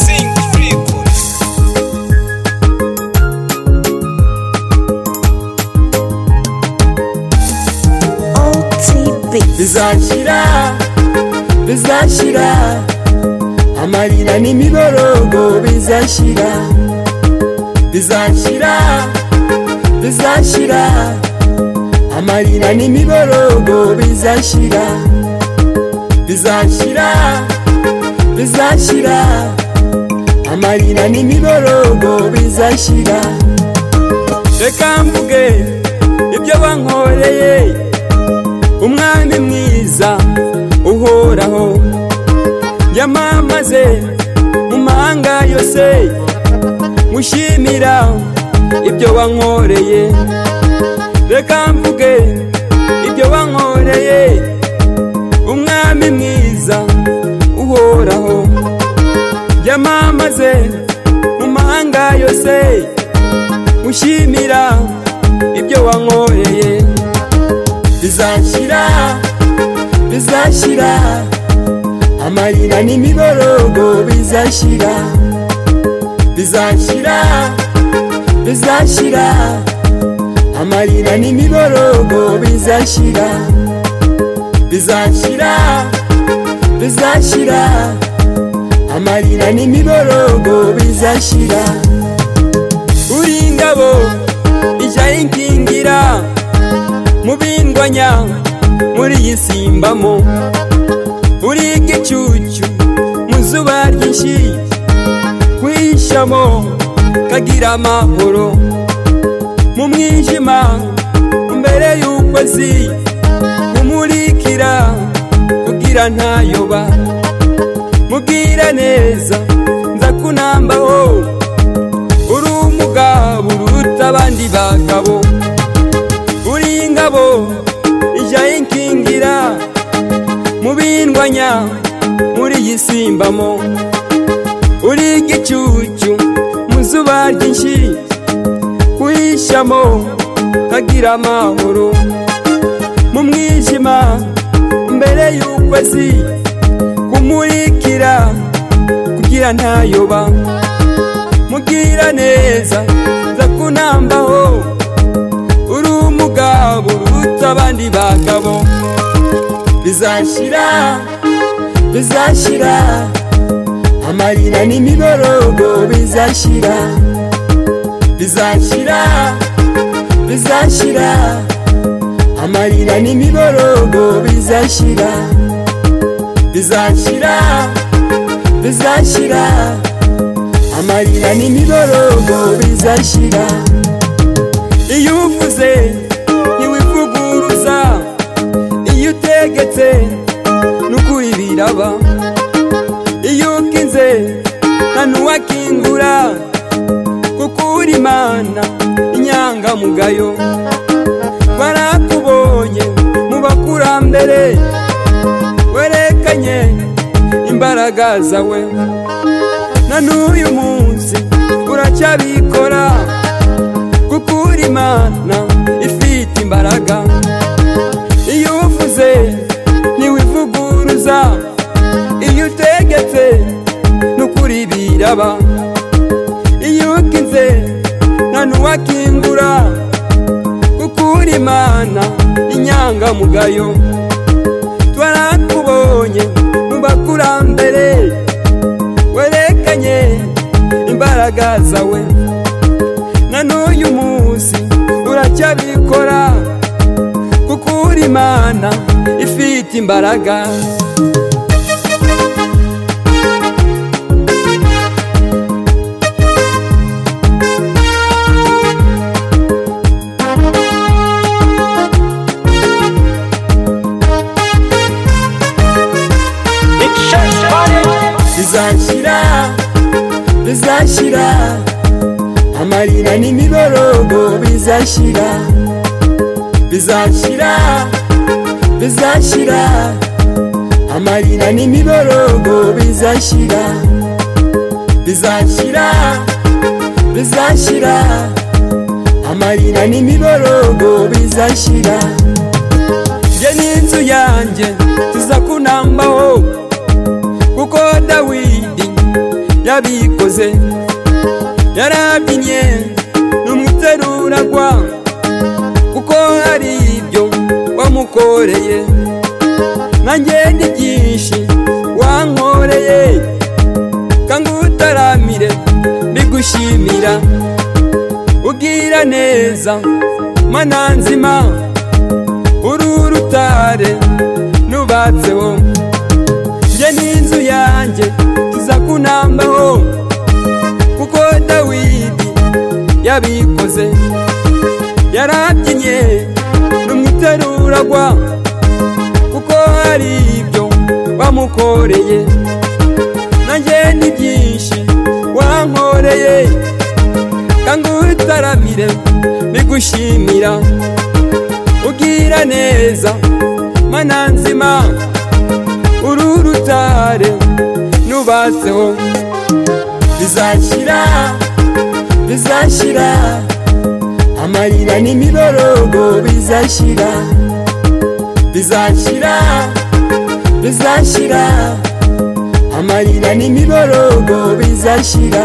Think people. OTB. rizashira rizashira amarira n'imiborogo bizashira rizashira rizashira amarira n'imiborogo bizashira rizashira rizashira amarira n'imiborogo bizashira reka mvuge ibyo bankoreye umwami mwiza uhoraho yamamaze mu mahanga yose mushimira ibyo wankoreye reka mvuge ibyo wankoreye umwami mwiza uhoraho yamamaze mu mahanga yose mushimira ibyo wankoreye bizashira bizashira amarira n'imiborogo bizashira bizashira bizashira amarira n'imiborogo bizashira bizashira bizashira amarira n'imiborogo bizashira uri ingabo ijya inkingira mubindwanya muri iyi simbamo uri igicucu mu zuba ryinshi kwihishamo kagira amahoro mu mwijima mbere y'ukwezi umurikira kugira ntayoba mubwira neza nzakunambaho uri umugabo uruta abandi bagabo uri ingabo ijya inkingira mubindwanya muri iyi simbamo uri igicucu mu zuba ryinshi kuhishamo kagira amahoro mu mwijima mbere y'ukwezi kumurikira kugira ntayoba mubwira neza nza kunambaho uri umugabo uruta abandi bagabo bizashira bizashira amarira n'imiborogo bizashira bizashira bizashira amarira n'imiborogo bizashira bizashira bizashira amarira n'imiborogo bizashira iyo uvuze ntiwivuguruza iyo utegetse n'ukuri biraba iyo ukinze nta n'uwakingura kuko uri imana inyangamugayo barakubonye mu bakurambere werekanye imbaraga zawe na n'uyu munsi uracyabikora kuko uri imana ifite imbaraga iyo uvuze ntiwivuguruza iyo utegetse n'ukuri biraba iyo ukinze nta n'uwakingura kuko uri imana inyangamugayo twarakubonye mu bakurambere werekanye imbaraga zawe na n'uyu munsi uracyabikora kuko uri imana ifite imbaraga It's just funny. bizashira bizashira amarira n'imiborogo bizashira bizashira bizashira amarira n'imiborogo bizashira bizashira bizashira bizashira amarira n'imiborogo bizashira njye n'inzu yanjye tuza kunambaho kuko dawidi yabikoze yarabyinnye n'umuteruragwa kuko hari ibyo wamukoreye nanjye ni byinshi wankoreye kangutaramire mbigushimira ubwira neza mana nzima uru rutare nubatseho njye n'inzu yanjye tuza kunambaho kuko dawidi yabikoze yarabyinnye n'umuteruragwa kuko hari ibyo wamukoreye nanjye ni byinshi wankoreye kanga utaramire mbigushimira ubwira neza mana nzima uru rutare nubatseho bizashyira bizashyira amarira n'imiborogo bizashyira bizashyira bizashyira amarira n'imiborogo bizashyira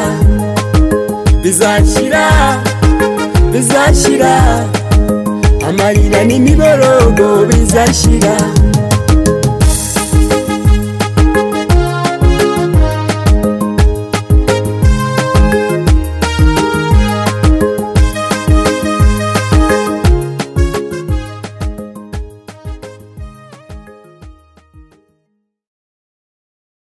bizashyira bizashyira amarira n'imiborogo bizashyira